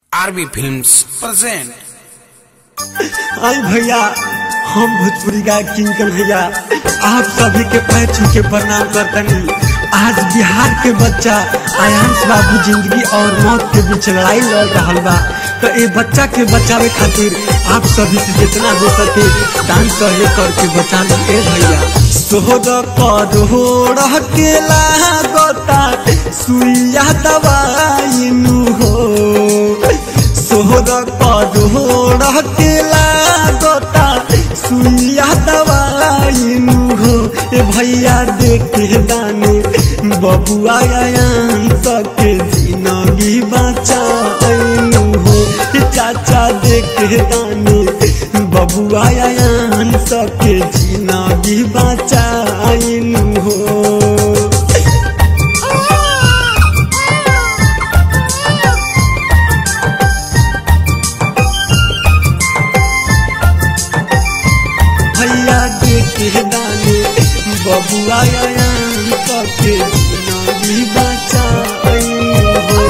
RB films present आई भैया हम भोजपुरी गायक किंकन भैया आप सभी के पैर छू के प्रणाम करतनी आज बिहार के बच्चा आयांश बाबू जिंदगी और मौत के बीच लड़ाई लड़ रहा बा तो ये बच्चा के बचावे खातिर आप सभी से जितना हो सके दान सहयोग करके बचाना ए भैया सोहर करोड़ के लागता सुइया दवाई नु हो सोहर करोड़ के लागता सुइया दवाई नु हो ए भैया देखे दाने बबुआ आयान सके जिंदगी बचाइनु हो ए चाचा देखे दाने बबुआ आयान सके जिंदगी बचाइनु हो भैया देखे दाने बबुआ आयान सके जिंदगी बचाइनु हो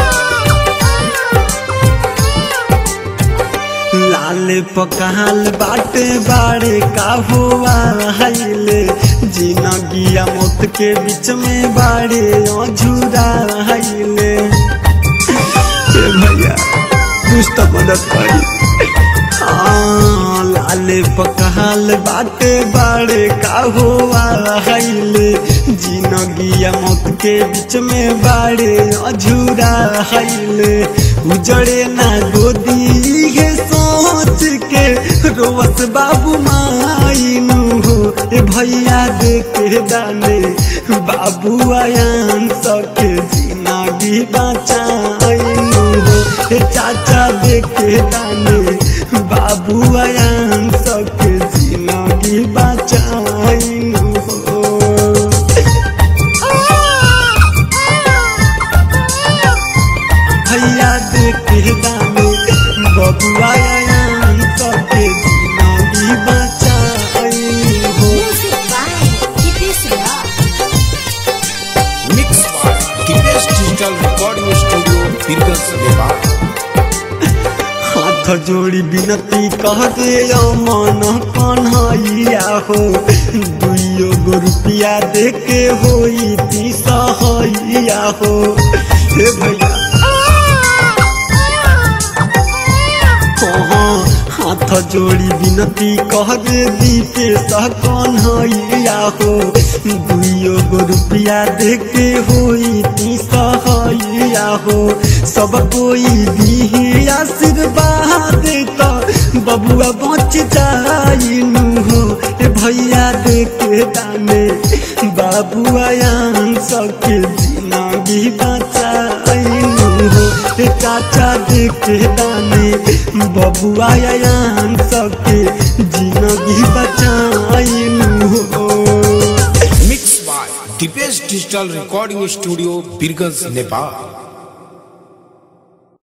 लाल पकाल बाटे बाड़े का हुआ हाइले जिनगिया मौत के बीच में बाड़े अझूरा हाइले ए भैया कुछ तो मदद करी हाँ, लाल पकाल बाटे बाड़े का हुआ हाइले जिनगिया मौत के बीच में बाड़े अझूरा हाइले उजड़े ना गोदी है सोच के रोवस बाबू माइनु हो ए भैया देखे दाने बाबू आयान सके जिंदगी बचाइनु हो ए चाचा देखे दाने बाबू आयान सके जिंदगी बचाइनु हो भैया देखे दाने बबुआ आयान सके जिंदगी बचाइनु हो Music by Hippies Rock. Mix Dipesh digital recording studio Birganj Nepal हाथ जोड़ी बिनती कह दे मन कन्हैया हो दुइयो गो रुपया दे के होई ती सहैया हो हे भैया हाँ, हाथ जोड़ी बिनती कह दे दीपे सह कन्हैया हो दुइयो गो रुपया दे के होई ती सहैया हो सब कोई दी आशीर्वाद तो बबुआ बच जाइनु हो ए भैया देखे दाने बाबू आयान सके जिंदगी बचाइनु हो ए चाचा देखे दाने बबुआ आयान सके जिंदगी बचाइनु हो mix by Dipesh digital recording studio Birganj Nepal